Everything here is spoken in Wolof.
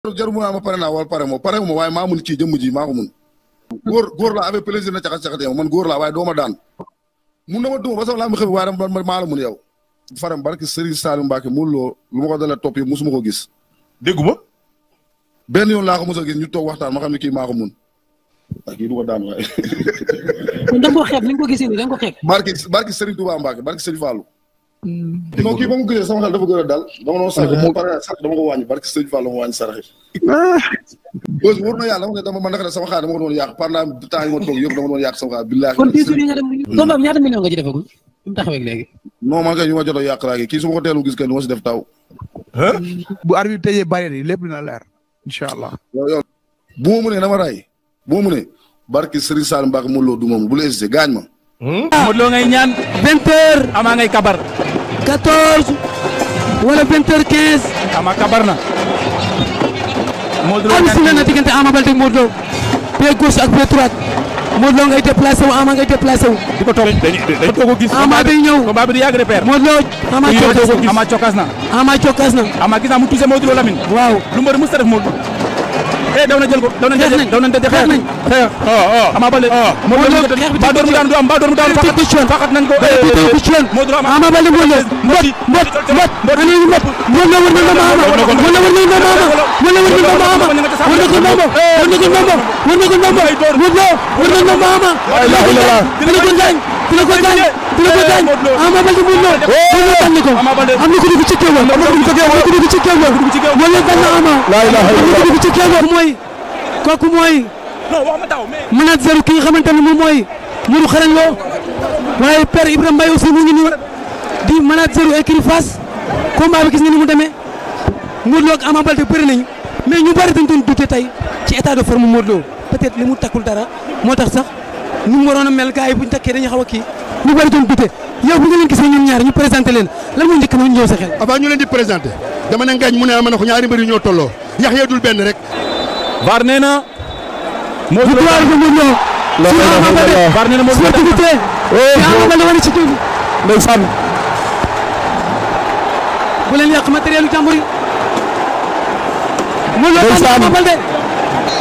jarul mu naa ma pare naa wala pare moo pare ma waaye maa mun kii jëmm ji maa ko mun góor góor laa avec plaisir na caxat caxatee man góor laa waaye doo ma daan mun na ma duma ba sama laa ma xëy waaye dama maa la mun yow faram barki Serigne Saliou Mbacke mu loo lu ma ko dalee topp yi musuma ko gis dégguma benn yoon laa ko mos a gis ñu toog waxtaan ma xam ne kii maa ko mun waaye kii du ko daan waaye kon da nga ko xeeb ni nga ko gisee nii da nga ko xeeb. barki barki Serigne Touba Mbacke barki Serigne Fallou non kii ba mu gisee sama xel dafa gën a dal dama doon saraxe pare sax dama ko wàññi barki Serigne Fallou ma wàññi saraxe bos wóor na yàlla dama ne dama man naka ne sama xaar dama ko doon yàq pendant temps yi ma toog yëpp dama doon yàq sama xaar billaahi kon biir yi nga dem combat bi ñaata million nga ci defagul fi mu taxawee léegi. non man kay ñu ma jot a yàq laa kii su ma ko teelu gis kay du ma si def taw bu arbitre bi tëjee barrière yi lépp dina leer incha allah. yow yow bu ma mënee dama ray bu ma mënee barki Serigne Sall Mbacke mu loo du moom bu la hésité gaañ ma Modou Lo ngay ñaan vingt heures Ama ngay kabar quatorze wala vingt heures quinze. Ama kabar na Modou Lo am si ñaan na diggante Ama Baldé Modou Lo pied gauche ak pied droite Modou Lo ngay déplacé wu Ama ngay déplacé wu. di ko toog dañu dañu ko gis Ama day ñëw combat bi di yàgg repère Modou Lo Ama cokkaas na Ama cokkaas na Ama cokkaas na Ama gis naa mu touché Modou Lo Lamine waaw. lu mbër mës a def Modou eh daw na jël ko daw na Xeex jël nañ. daw na jël Xeex nañ. xeex Ama Baldé Modou Lo Modou Lo xeex bi mbaa door mu daanu du am mbaa door mu daanu teg ko ci yoon. faxat nañ ko teg ko ci yoon. Modou Lo Ama Ama Baldé Modou Lo mbot mbot mbot ana ñu mbot Modou Lo war na ndomba Ama Modou Lo war na ndomba Ama Modou Lo war na ndomba Ama war na ko ndomba war na ko ndomba war na ko ndomba Modou Lo war na ndomba Ama dina ko gaañ dina ko gaañ dina ko gaañ Ama Baldé Modou Lo Modou Lo tànn ko Ama Baldé. am na ko dugg ci kéew am na ko dugg ci kéew am na ko dugg ci kéew Modou Lo tànn Ama am na ko dugg ci kéew mooy kooku mooy non wax ma taw mais manager ki nga xamante ne moom mooy Modou Xarañ Lo waaye père Ibrahima Mbaye aussi mu ngi nii di manager u écurie Fass combat bi gis nga ni mu demee Modou Lo ak Ama Baldé bëri nañu mais ñu bëri dañ doon douter tey ci état de forme Modou Lo peut-être li mu takkul dara moo tax sax ni mu waroon a mel gars yi bu ñu takkee dañuy xaw a kii ñu bëri doon douter yow bu nga leen gisee ñoom ñaar ñu présenté leen lan moo njëkk na ñëw sa xel. avant ñu leen di présenté dama ne ngañ mu ne ma ne ko ñaari mbër yu ñoo tolloo yax ya dul benn rek VAR nee na Modou Lo victoire de Modou Lo sur Ama Baldé VAR nee na Modou Lo sportivité ci Ama Baldé wane ci tuuti ndeysaan bu leen yàq matériel yu jàmbur yi. Modou Lo daan Ama Baldé